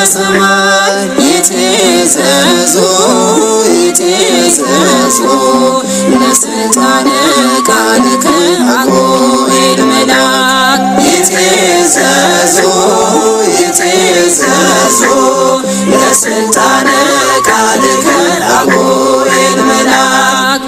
በሰማይ ይትዘዙ ይትዘዙ ለስልጣነ ቃልከ አጉል መላክ ይትዘዙ ይትዘዙ ለስልጣነ ቃልከ አጉል መላክ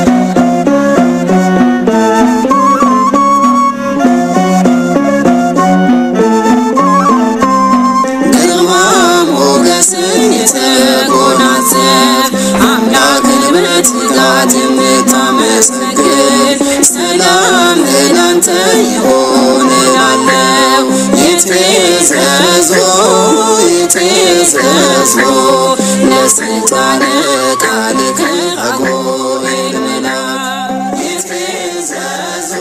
ግርማ ሞገስን የተጎናጸፍ አምላክን በትጋት የምታመሰግን ሰላም ላንተ ይሁን እላለሁ። ይትዘዙ ይትዘዙ ለስልጣነ ቃልከ አጉል መላክ ይትዘዙ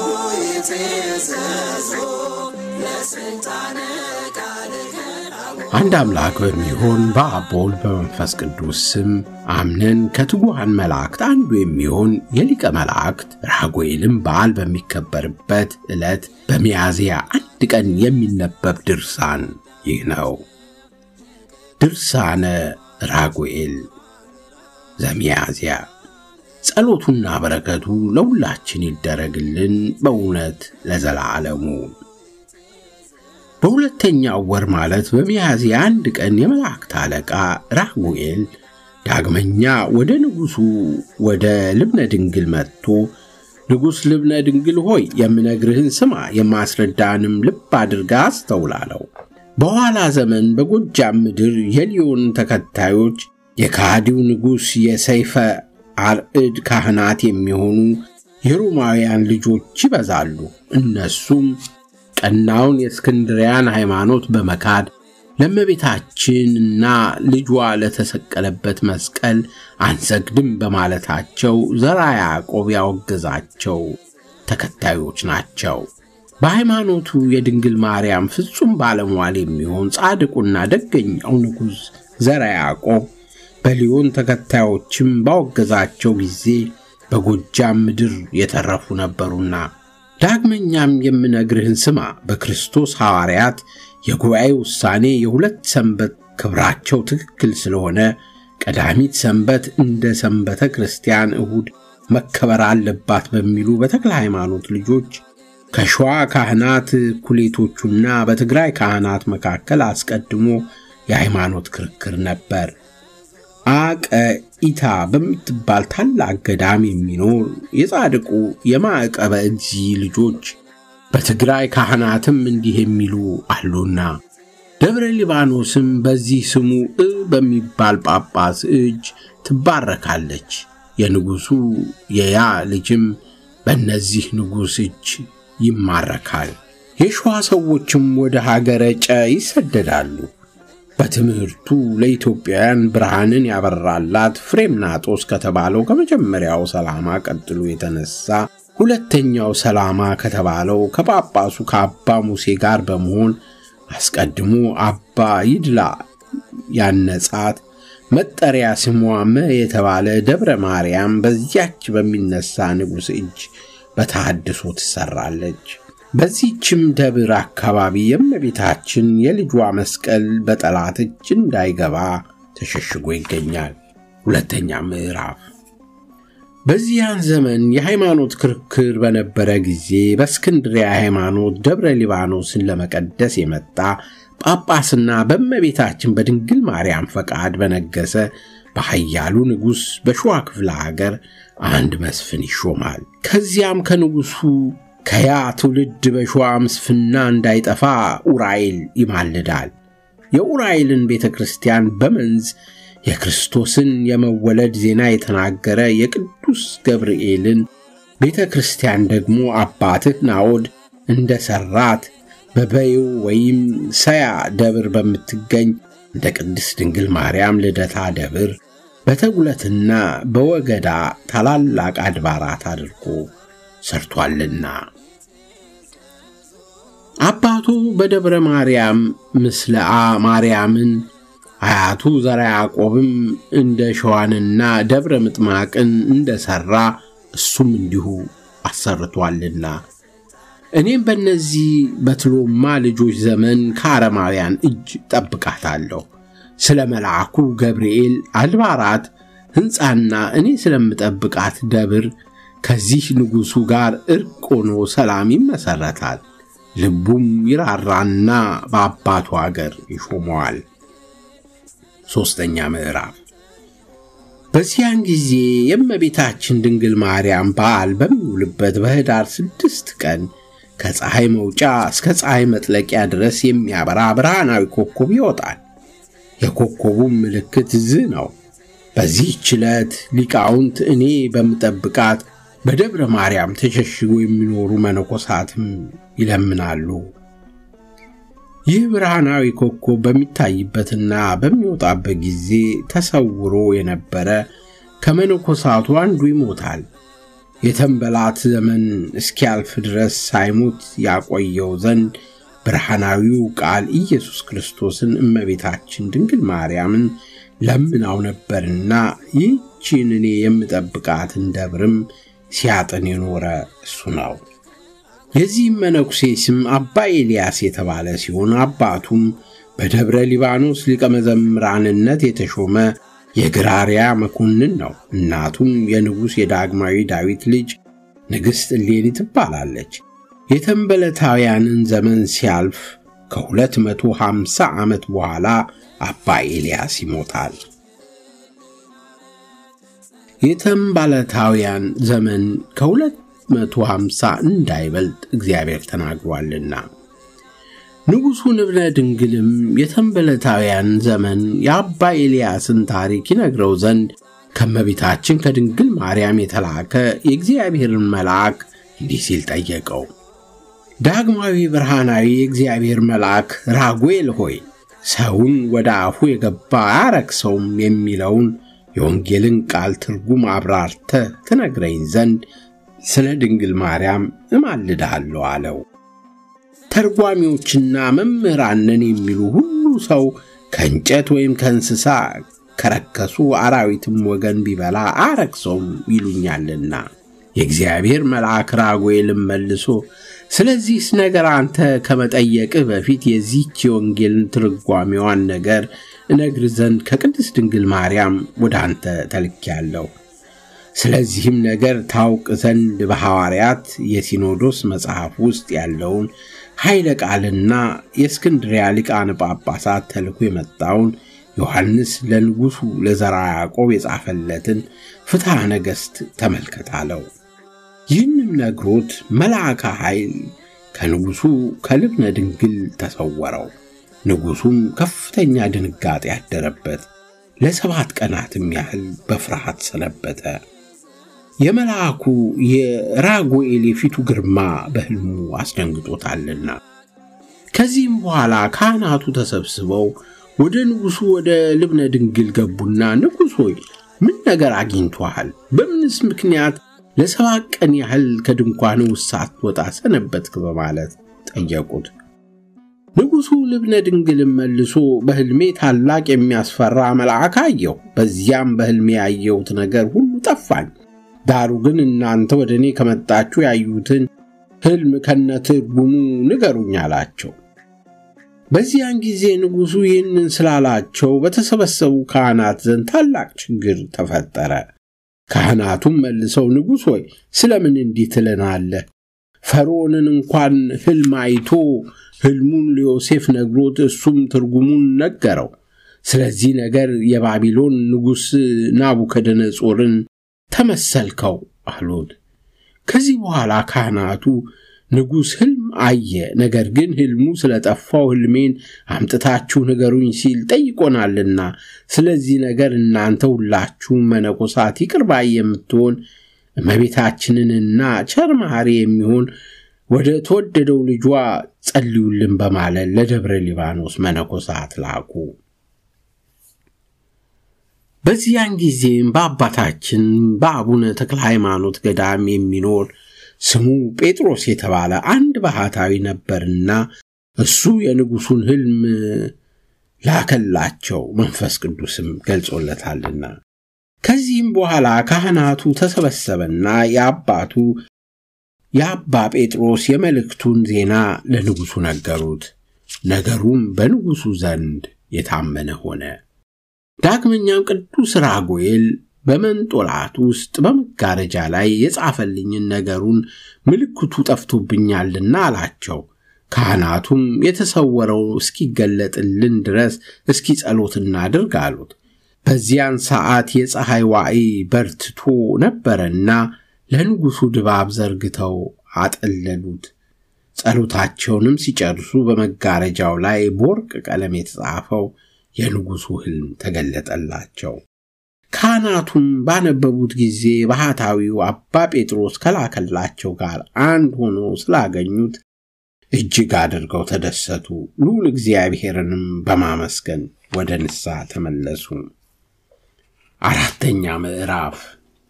ይትዘዙ ለስልጣነ ቃልከ አንድ አምላክ በሚሆን በአብ በወልድ በመንፈስ ቅዱስ ስም አምነን ከትጉሃን መላእክት አንዱ የሚሆን የሊቀ መላእክት ራጉኤልም በዓል በሚከበርበት ዕለት በሚያዝያ አንድ ቀን የሚነበብ ድርሳን ይህ ነው። ድርሳነ ራጉኤል ዘሚያዝያ። ጸሎቱና በረከቱ ለሁላችን ይደረግልን በእውነት ለዘላለሙ። በሁለተኛው ወር ማለት በሚያዝያ አንድ ቀን የመላእክት አለቃ ራጉኤል ዳግመኛ ወደ ንጉሡ ወደ ልብነ ድንግል መጥቶ ንጉሥ ልብነ ድንግል ሆይ የምነግርህን ስማ፣ የማስረዳንም ልብ አድርጋ አስተውላለው። በኋላ ዘመን በጎጃም ምድር የሊዮን ተከታዮች የካሃዲው ንጉሥ የሰይፈ አርዕድ ካህናት የሚሆኑ የሮማውያን ልጆች ይበዛሉ። እነሱም ቀናውን የእስክንድሪያን ሃይማኖት በመካድ ለእመቤታችንና ልጇ ለተሰቀለበት መስቀል አንሰግድም በማለታቸው ዘራ ያዕቆብ ያወገዛቸው ተከታዮች ናቸው። በሃይማኖቱ የድንግል ማርያም ፍጹም ባለሟል የሚሆን ጻድቁና ደገኛው ንጉሥ ዘራ ያዕቆብ በሊዮን ተከታዮችም ባወገዛቸው ጊዜ በጎጃም ምድር የተረፉ ነበሩና ዳግመኛም የምነግርህን ስማ። በክርስቶስ ሐዋርያት የጉባኤ ውሳኔ የሁለት ሰንበት ክብራቸው ትክክል ስለሆነ ቀዳሚት ሰንበት እንደ ሰንበተ ክርስቲያን እሁድ መከበር አለባት በሚሉ በተክለ ሃይማኖት ልጆች ከሸዋ ካህናት እኩሌቶቹና በትግራይ ካህናት መካከል አስቀድሞ የሃይማኖት ክርክር ነበር። አቀኢታ በምትባል ታላቅ ገዳም የሚኖር የጻድቁ የማዕቀበ እግዚ ልጆች በትግራይ ካህናትም እንዲህ የሚሉ አሉና ደብረ ሊባኖስም በዚህ ስሙ እ በሚባል ጳጳስ እጅ ትባረካለች። የንጉሡ የያ ልጅም በእነዚህ ንጉሥ እጅ ይማረካል። የሸዋ ሰዎችም ወደ ሀገረ ጨ ይሰደዳሉ። በትምህርቱ ለኢትዮጵያውያን ብርሃንን ያበራላት ፍሬምናጦስ ከተባለው ከመጀመሪያው ሰላማ ቀጥሎ የተነሳ ሁለተኛው ሰላማ ከተባለው ከጳጳሱ ከአባ ሙሴ ጋር በመሆን አስቀድሞ አባ ይድላ ያነጻት መጠሪያ ስሟ መ የተባለ ደብረ ማርያም በዚያች በሚነሳ ንጉሥ እጅ በተሐድሶ ትሰራለች። በዚህችም ደብር አካባቢ የእመቤታችን የልጇ መስቀል በጠላት እጅ እንዳይገባ ተሸሽጎ ይገኛል። ሁለተኛ ምዕራፍ በዚያን ዘመን የሃይማኖት ክርክር በነበረ ጊዜ በእስክንድሪያ ሃይማኖት ደብረ ሊባኖስን ለመቀደስ የመጣ ጳጳስና በእመቤታችን በድንግል ማርያም ፈቃድ በነገሰ በኃያሉ ንጉሥ በሸዋ ክፍለ ሀገር አንድ መስፍን ይሾማል። ከዚያም ከንጉሡ ከያ ትውልድ በሸዋ ምስፍና እንዳይጠፋ ኡራኤል ይማልዳል። የኡራኤልን ቤተ ክርስቲያን በመንዝ የክርስቶስን የመወለድ ዜና የተናገረ የቅዱስ ገብርኤልን ቤተ ክርስቲያን ደግሞ አባትህ ናዖድ እንደ ሠራት በበዩ ወይም ሰያ ደብር በምትገኝ እንደ ቅድስት ድንግል ማርያም ልደታ ደብር በተጉለትና በወገዳ ታላላቅ አድባራት አድርጎ ሰርቷልና አባቱ በደብረ ማርያም ምስለአ ማርያምን አያቱ ዘራ ያዕቆብም እንደ ሸዋንና ደብረ ምጥማቅን እንደ ሠራ እሱም እንዲሁ አሰርቷልና እኔም በእነዚህ በትሎማ ልጆች ዘመን ከአረማውያን እጅ ጠብቃታለሁ። ስለ መልአኩ ገብርኤል አድባራት ሕንፃና እኔ ስለምጠብቃት ደብር ከዚህ ንጉሡ ጋር ዕርቅ ሆኖ ሰላም ይመሠረታል። ልቡም ይራራና በአባቱ አገር ይሾመዋል። ሦስተኛ ምዕራፍ በዚያን ጊዜ የእመቤታችን ድንግል ማርያም በዓል በሚውልበት በኅዳር ስድስት ቀን ከፀሐይ መውጫ እስከ ፀሐይ መጥለቂያ ድረስ የሚያበራ ብርሃናዊ ኮከብ ይወጣል። የኮከቡም ምልክት ዝ ነው። በዚህች ዕለት ሊቃውንት እኔ በምጠብቃት በደብረ ማርያም ተሸሽጎ የሚኖሩ መነኮሳትም ይለምናሉ። ይህ ብርሃናዊ ኮከብ በሚታይበትና በሚወጣበት ጊዜ ተሰውሮ የነበረ ከመነኮሳቱ አንዱ ይሞታል። የተንበላት ዘመን እስኪያልፍ ድረስ ሳይሞት ያቆየው ዘንድ ብርሃናዊው ቃል ኢየሱስ ክርስቶስን እመቤታችን ድንግል ማርያምን ለምናው ነበርና ይህችን እኔ የምጠብቃትን ደብርም ሲያጥን የኖረ እሱ ነው። የዚህም መነኩሴ ስም አባ ኤልያስ የተባለ ሲሆን አባቱም በደብረ ሊባኖስ ሊቀ መዘምራንነት የተሾመ የግራሪያ መኮንን ነው። እናቱም የንጉሥ የዳግማዊ ዳዊት ልጅ ንግሥት እሌኒ ትባላለች። የተንበለታውያንን ዘመን ሲያልፍ ከሁለት መቶ ሃምሳ ዓመት በኋላ አባ ኤልያስ ይሞታል። የተንባለታውያን ዘመን ከሁለት መቶ ሃምሳ እንዳይበልጥ እግዚአብሔር ተናግሯልና። ንጉሡ ንብረ ድንግልም የተንበለታውያን ዘመን የአባ ኤልያስን ታሪክ ይነግረው ዘንድ ከመቤታችን ከድንግል ማርያም የተላከ የእግዚአብሔርን መልአክ እንዲህ ሲል ጠየቀው። ዳግማዊ ብርሃናዊ የእግዚአብሔር መልአክ ራጉኤል ሆይ ሰውን ወደ አፉ የገባ አያረክሰውም የሚለውን የወንጌልን ቃል ትርጉም አብራርተህ ትነግረኝ ዘንድ ስለ ድንግል ማርያም እማልድሃለሁ አለው። ተርጓሚዎችና መምህራን ነን የሚሉ ሁሉ ሰው ከእንጨት ወይም ከእንስሳ ከረከሱ አራዊትም ወገን ቢበላ አያረክሰውም ይሉኛልና። የእግዚአብሔር መልአክ ራጉኤልም መልሶ ስለዚህስ ነገር አንተ ከመጠየቅህ በፊት የዚህች የወንጌልን ትርጓሜዋን ነገር እነግር ዘንድ ከቅድስት ድንግል ማርያም ወደ አንተ ተልኬያለሁ። ስለዚህም ነገር ታውቅ ዘንድ በሐዋርያት የሲኖዶስ መጽሐፍ ውስጥ ያለውን ኃይለ ቃልና የእስክንድሪያ ሊቃነ ጳጳሳት ተልኮ የመጣውን ዮሐንስ ለንጉሡ ለዘርዓ ያዕቆብ የጻፈለትን ፍትሐ ነገሥት ተመልከት አለው። ይህንም ነግሮት መልአከ ኃይል ከንጉሡ ከልብነ ድንግል ተሰወረው። ንጉሡም ከፍተኛ ድንጋጤ ያደረበት፣ ለሰባት ቀናትም ያህል በፍርሃት ሰነበተ። የመልአኩ የራጉኤል የፊቱ ግርማ በሕልሙ አስደንግጦታልና። ከዚህም በኋላ ካህናቱ ተሰብስበው ወደ ንጉሡ ወደ ልብነ ድንግል ገቡና ንጉሥ ሆይ ምን ነገር አግኝቶሃል? በምንስ ምክንያት ለሰባት ቀን ያህል ከድንኳን ውስጥ ሳትወጣ ሰነበትክ? በማለት ጠየቁት። ንጉሡ ልብነ ድንግልም መልሶ በሕልሜ ታላቅ የሚያስፈራ መልአክ አየሁ። በዚያም በሕልሜ ያየሁት ነገር ሁሉ ጠፋኝ። ዳሩ ግን እናንተ ወደ እኔ ከመጣችሁ ያዩትን ሕልም ከነትርጉሙ ንገሩኝ አላቸው። በዚያን ጊዜ ንጉሡ ይህንን ስላላቸው በተሰበሰቡ ካህናት ዘንድ ታላቅ ችግር ተፈጠረ። ካህናቱም መልሰው ንጉሥ ሆይ ስለምን እንዲህ ትለናለህ? ፈርዖንን እንኳን ሕልም አይቶ ሕልሙን ለዮሴፍ ነግሮት እሱም ትርጉሙን ነገረው። ስለዚህ ነገር የባቢሎን ንጉሥ ናቡከደነጾርን ተመሰልከው አሉት። ከዚህ በኋላ ካህናቱ ንጉሥ ሕልም አየ፣ ነገር ግን ሕልሙ ስለጠፋው ሕልሜን አምጥታችሁ ንገሩኝ ሲል ጠይቆናልና፣ ስለዚህ ነገር እናንተ ሁላችሁም መነኮሳት ይቅር ባይ የምትሆን እመቤታችንንና ቸር መሐሪ የሚሆን ወደ ተወደደው ልጇ ጸልዩልን በማለት ለደብረ ሊባኖስ መነኮሳት ላኩ። በዚያን ጊዜም በአባታችን በአቡነ ተክለ ሃይማኖት ገዳም የሚኖር ስሙ ጴጥሮስ የተባለ አንድ ባህታዊ ነበርና እሱ የንጉሡን ሕልም ላከላቸው፣ መንፈስ ቅዱስም ገልጾለታልና። ከዚህም በኋላ ካህናቱ ተሰበሰበና የአባቱ የአባ ጴጥሮስ የመልእክቱን ዜና ለንጉሡ ነገሩት። ነገሩም በንጉሡ ዘንድ የታመነ ሆነ። ዳግመኛም ቅዱስ ራጉኤል በመንጦላቱ ውስጥ በመጋረጃ ላይ የጻፈልኝን ነገሩን ምልክቱ ጠፍቶብኛልና አላቸው። ካህናቱም የተሰወረው እስኪገለጥልን ድረስ እስኪ ጸሎት እናድርግ አሉት። በዚያን ሰዓት የፀሐይ ዋዕይ በርትቶ ነበረና ለንጉሡ ድባብ ዘርግተው አጠለሉት። ጸሎታቸውንም ሲጨርሱ በመጋረጃው ላይ በወርቅ ቀለም የተጻፈው የንጉሡ ሕልም ተገለጠላቸው። ካህናቱም ባነበቡት ጊዜ ባህታዊው አባ ጴጥሮስ ከላከላቸው ጋር አንድ ሆኖ ስላገኙት እጅግ አድርገው ተደሰቱ። ልዑል እግዚአብሔርንም በማመስገን ወደ ንስሐ ተመለሱ። አራተኛ ምዕራፍ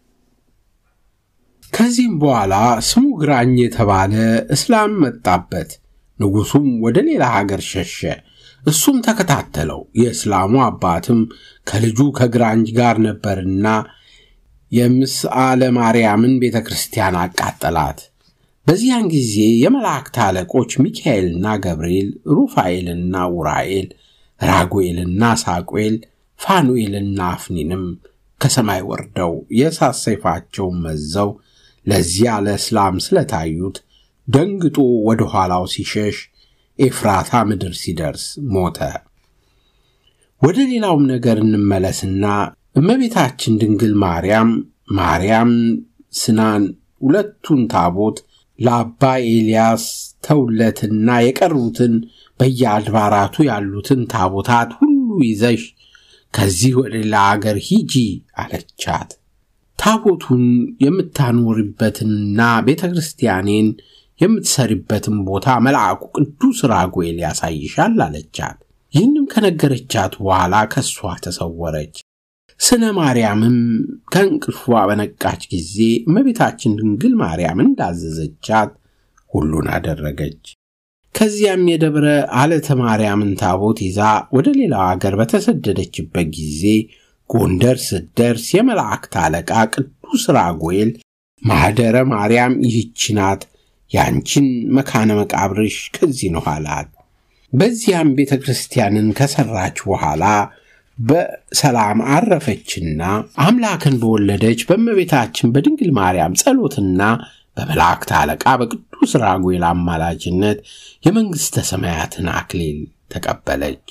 ከዚህም በኋላ ስሙ ግራኝ የተባለ እስላም መጣበት። ንጉሡም ወደ ሌላ ሀገር ሸሸ። እሱም ተከታተለው። የእስላሙ አባትም ከልጁ ከግራኝ ጋር ነበርና የምስአለ ማርያምን ቤተ ክርስቲያን አቃጠላት። በዚያን ጊዜ የመላእክት አለቆች ሚካኤልና ገብርኤል፣ ሩፋኤልና ኡራኤል፣ ራጉኤልና ሳቁኤል፣ ፋኑኤልና አፍኒንም ከሰማይ ወርደው የእሳት ሰይፋቸውን መዘው ለዚያ ለእስላም ስለታዩት ደንግጦ ወደ ኋላው ሲሸሽ ኤፍራታ ምድር ሲደርስ ሞተ። ወደ ሌላውም ነገር እንመለስና እመቤታችን ድንግል ማርያም ማርያም ስናን ሁለቱን ታቦት ለአባ ኤልያስ ተውለትና የቀሩትን በየአድባራቱ ያሉትን ታቦታት ሁሉ ይዘሽ ከዚህ ወደ ሌላ አገር ሂጂ አለቻት። ታቦቱን የምታኖርበትንና ቤተ ክርስቲያኔን የምትሰሪበትን ቦታ መልአኩ ቅዱስ ራጉኤል ያሳይሻል አለቻት። ይህንም ከነገረቻት በኋላ ከእሷ ተሰወረች። ስነ ማርያምም ከእንቅልፏ በነቃች ጊዜ እመቤታችን ድንግል ማርያም እንዳዘዘቻት ሁሉን አደረገች። ከዚያም የደብረ አለተ ማርያምን ታቦት ይዛ ወደ ሌላው አገር በተሰደደችበት ጊዜ ጎንደር ስትደርስ የመላእክት አለቃ ቅዱስ ራጉኤል ማኅደረ ማርያም ይህች ናት፣ ያንቺን መካነ መቃብርሽ ከዚህ ነው አላት። በዚያም ቤተ ክርስቲያንን ከሠራች በኋላ በሰላም አረፈችና አምላክን በወለደች በእመቤታችን በድንግል ማርያም ጸሎትና በመላእክት አለቃ በቅዱስ ራጉኤል አማላጅነት የመንግሥተ ሰማያትን አክሊል ተቀበለች።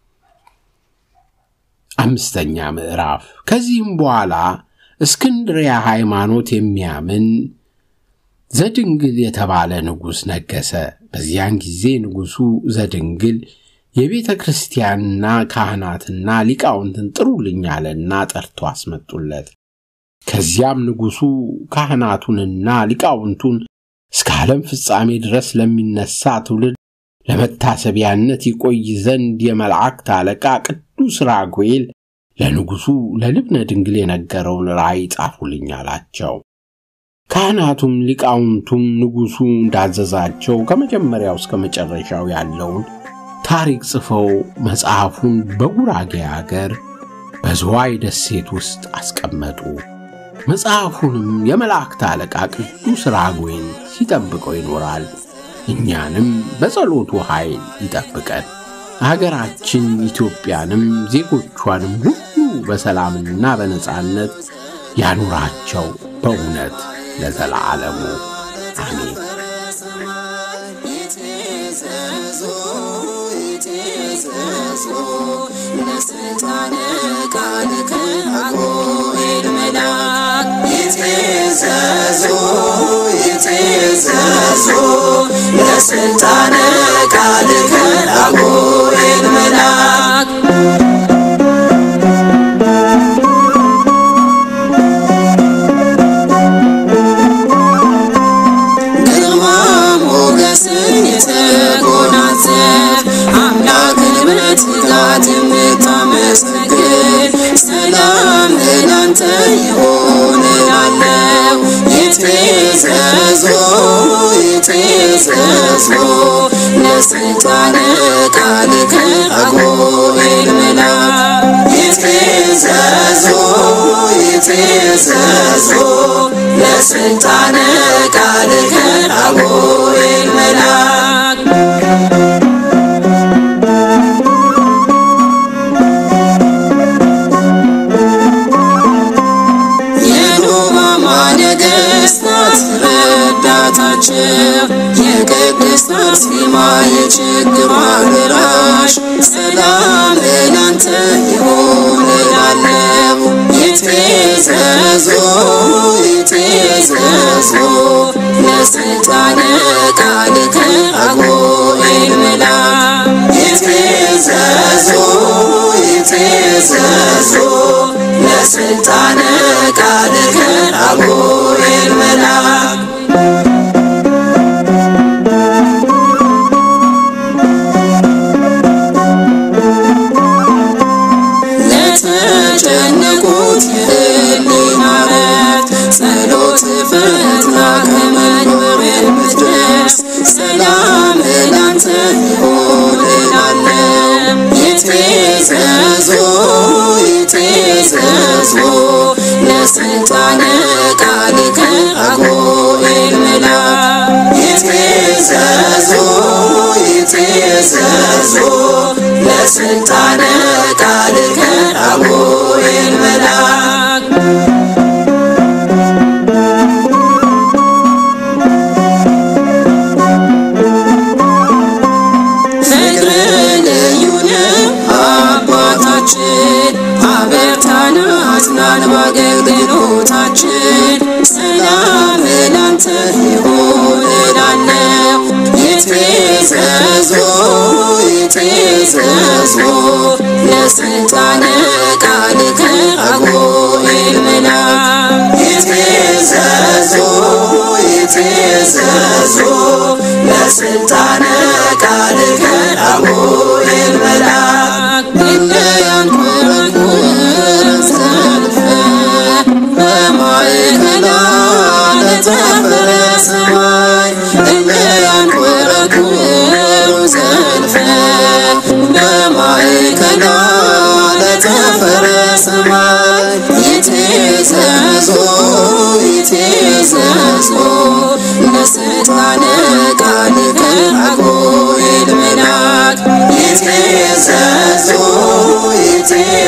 አምስተኛ ምዕራፍ ከዚህም በኋላ እስክንድሪያ ሃይማኖት የሚያምን ዘድንግል የተባለ ንጉሥ ነገሰ። በዚያን ጊዜ ንጉሡ ዘድንግል የቤተ ክርስቲያንና ካህናትና ሊቃውንትን ጥሩልኝ አለና ጠርቶ አስመጡለት። ከዚያም ንጉሡ ካህናቱንና ሊቃውንቱን እስከ ዓለም ፍጻሜ ድረስ ለሚነሳ ትውልድ ለመታሰቢያነት ይቆይ ዘንድ የመላእክት አለቃ ቅዱስ ራጉኤል ለንጉሡ ለልብነ ድንግል የነገረውን ራእይ ጻፉልኝ አላቸው። ካህናቱም ሊቃውንቱም ንጉሡ እንዳዘዛቸው ከመጀመሪያው እስከ መጨረሻው ያለውን ታሪክ ጽፈው መጽሐፉን በጉራጌ አገር በዝዋይ ደሴት ውስጥ አስቀመጡ። መጽሐፉንም የመላእክት አለቃ ቅዱስ ራጉኤል ሲጠብቀው ይኖራል። እኛንም በጸሎቱ ኃይል ይጠብቀን። አገራችን ኢትዮጵያንም ዜጎቿንም ሁሉ በሰላምና በነጻነት ያኑራቸው በእውነት ለዘላለሙ አሜን። ለስልጣነ ቃልከ አጉል መላክ ይትዘዙ ይትዘዙ ለስልጣነ ቃልከ አጉል መላክ ግርማ ሞገስን የተጎናጸፍ አምላክን በትጋት የምታመሰግን ሰላም ለናንተ ይሁን እላለሁ። ይትዘዙ ይትዘዙ ለስልጣነ ቃልከ አጉል መላክ ይትዘዙ ይትዘዙ ለስልጣነ ቃልከ ናቸው የቅድስት አርሴማ የችግሯ ደራሽ ሰላም ላንተ ይሁን እላለሁ ይትዘዙ ይትዘዙ ለስልጣነ ቃልከ አጉል መላክ ይትዘዙ ይትዘዙ ለስልጣነ ቃልከ አጉል መላክ ለተጨነቁት የህሊና ረት ጸሎት ፈጥና ከመኖር የምትደርስ ሰላም ላንተ ይሁን እላለሁ። ይትዘዙ ይትዘዙ ለስልጣነ ቃልከ አጉል መላክ ይትዘዙ ይትዘዙ ለስልጣነ ቃልከ አጉል መላክ ፍቅር ልዩ ነው አባታችን አበርታን አጽናን በአገልግሎታችን ሰላም ላንተ ይሁን እላለሁ ይትዘዙ ይትዘዙ ለስልጣነ ቃልከ አጉል መላክ ይትዘዙ ይትዘዙ ለስልጣነ ቃልከ አጉል መላክ እንደያንኮረኩር ሰልፈ በማእከላ ለተፈረ ሰማይ እንደያንኮረኩር ሰልፈ በማእከላ ለተፈረ ሰማይ ይትዘዙ ይትዘዙ ለስልጣነ ቃልከ አጉል መላክ ይትዘዙ ይትዘዙ